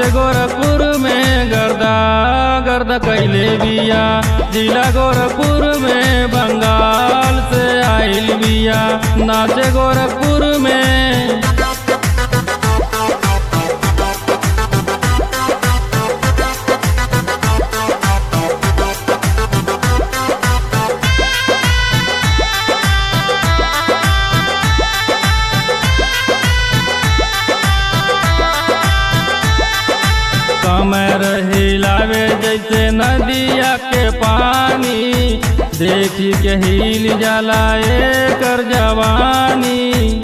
नाचे गोरखपुर में गर्दा गर्दा कैले बिया जिला गोरखपुर में बंगाल से आइल बिया नाचे गोरखपुर में कमर हिलावे जैसे नदिया के पानी देखी के हिल जाला एकर जवानी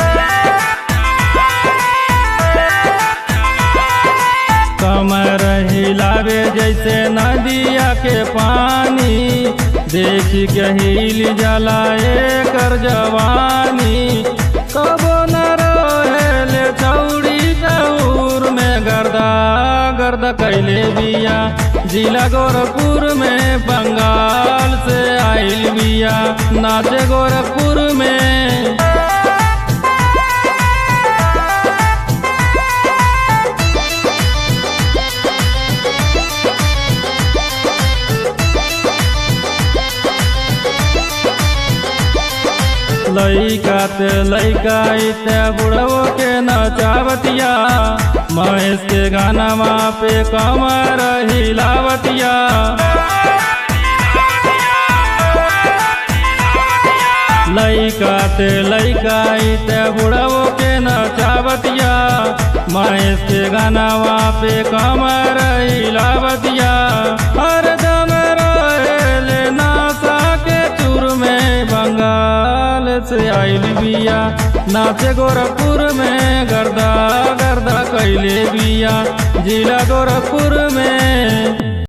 कमर हिलावे जैसे नदिया के पानी देखी के हिल जाला एकर जवानी कबो न रहेले छौड़ी चौर में गर्दा गर्दा कैले बिया जिला गोरखपुर में बंगाल से आइल बिया नाचे गोरखपुर में लैका ते लैका इते बुढ़वो के नचावतिया महेश के गाना वहाँ पे कमर हिलावतिया लैका ते लैका इते बुढ़वो के नचावतिया महेश के गाना वहाँ पे कमर हिलावतिया हरदम रहेले नासा के चूर में बंगाल से आइल बिया नाचे गोरखपुर में गर्दा गर्दा कैले बिया जिला गोरखपुर में